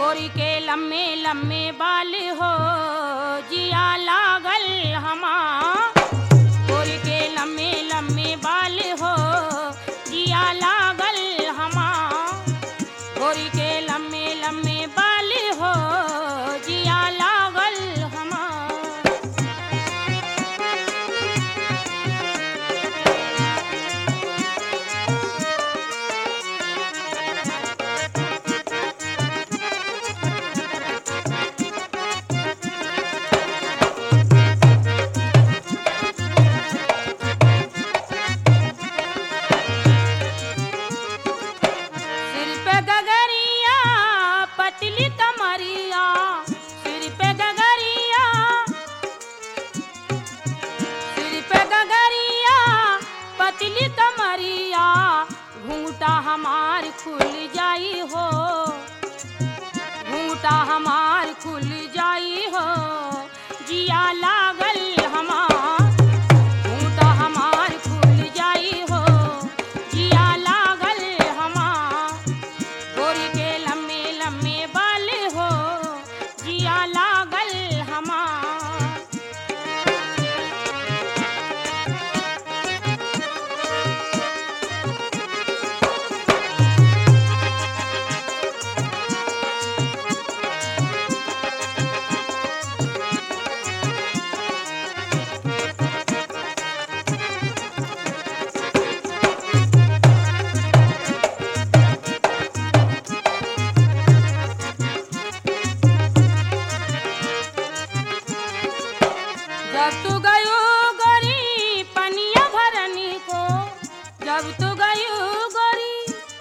गोरी के लम्बे लम्बे बाल हो जिया लागल हमा गोरी के लम्बे लम्बे बाल हो जिया लागल हमा गोरी के लम्बे लम्बे बाल हो जिया लागल हमा सिर पे गगरिया पतली कमरिया सिर पे गगरिया सिर पे गगरिया पतली कमरिया घूंघटा हमार खुल जाई हो घूंघटा हमार खुल जाई हो जिया लागल हमार घूंघटा हमार खुल जाई हो जिया लागल हमार गोरी के लम्बे लम्बे बाल हो जिया लागल हमार जब तू गयो गोरी पनिया भरनी को जब तू गयो गोरी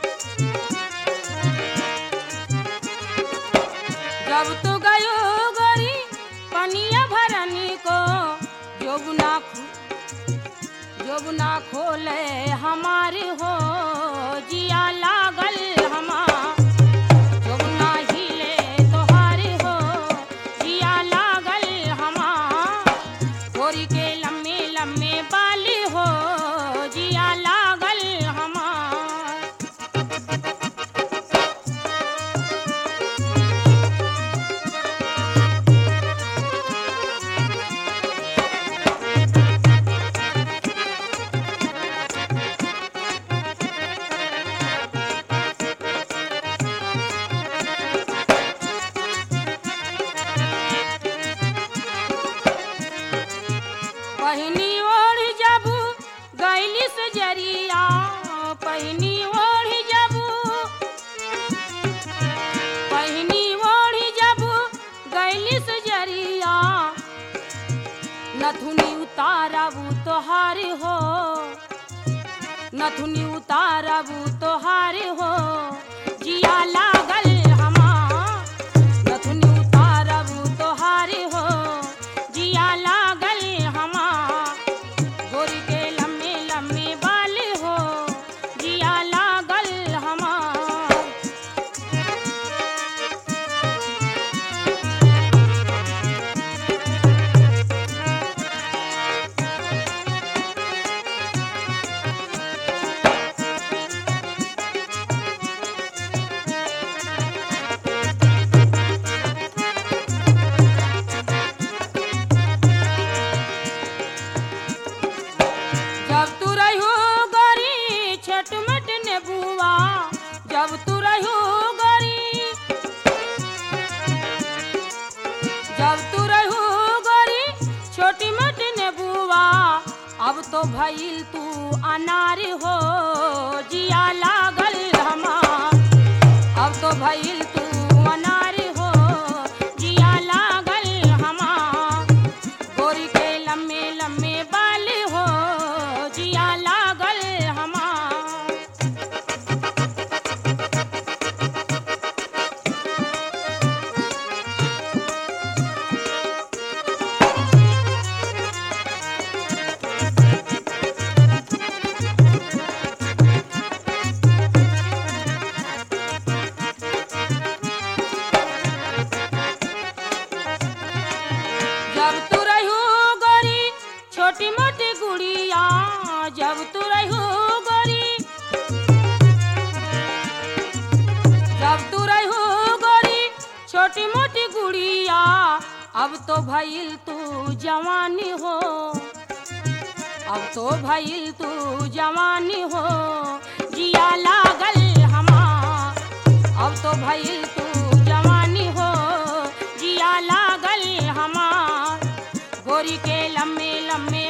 जब तू गयो गोरी पनिया भरनी को जोगुना जोगुना खोले हमारे हो जिया लागल हमार जोगुना हिले तोहारे हो जिया लागल हमार गोरी के लम्बे लम्बे बाल हो जिया लागल हमार पहिनी ओढ़ जबू गैली से जरिया पहिनी ओढ़ जबू पहिनी ओढ़ जबू गैली से जरिया नथुनी उतारबू तोहार हो नथुनी उतारबू तोहार हो जिया लागल हमार नथुनी उतारबू तोहार हो जिया लागल हमार गोरी के लम्बे लम्बे बाल हो जिया लागल हमार जब तू रहू गोरी छोटमट नेबुआ जब तू रहू गोरी जब तू रहू गोरी छोटी मोटी नेबुआ अब तो भइल तू अनार हो जिया लागल हमार अब तो भइल तू अनार हो जिया लागल हमार गोरी के लम्बे लम्बे बाल हो जिया लागल हमार छोटी मोटी गुड़िया अब तो भइल तू जवानी हो अब तो भइल तू जवानी हो जिया लागल हमार अब तो भइल तू जवानी हो जिया लागल हमार गोरी के लम्बे लम्बे